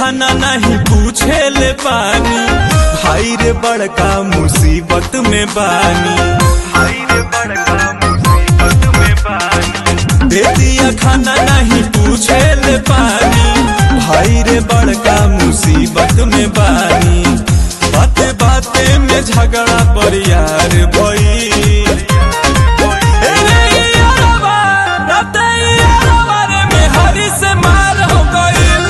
खाना नहीं पूछे ले पानी भाई रे बड़का मुसीबत में बानी भाई रे बड़का मुसीबत में बानी दे दिया खाना नहीं पूछे ले पानी भाई रे बड़का मुसीबत में बानी बाते बाते में झगड़ा पर यार भई ए रे यारवा, राते यारवा रे में हरी से मार हो गइल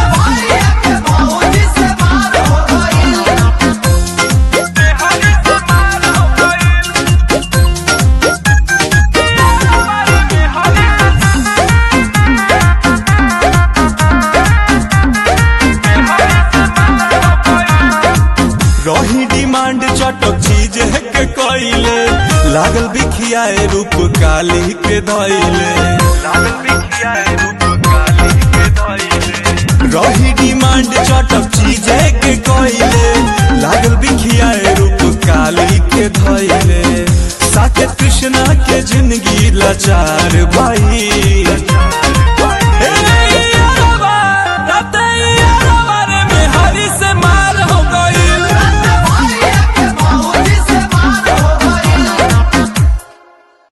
रही डिमांड चटक चीज है के कइले लागल बिखियाए रूप काली के धइले लागल बिखियाए रूप काली के धइले रही डिमांड चटक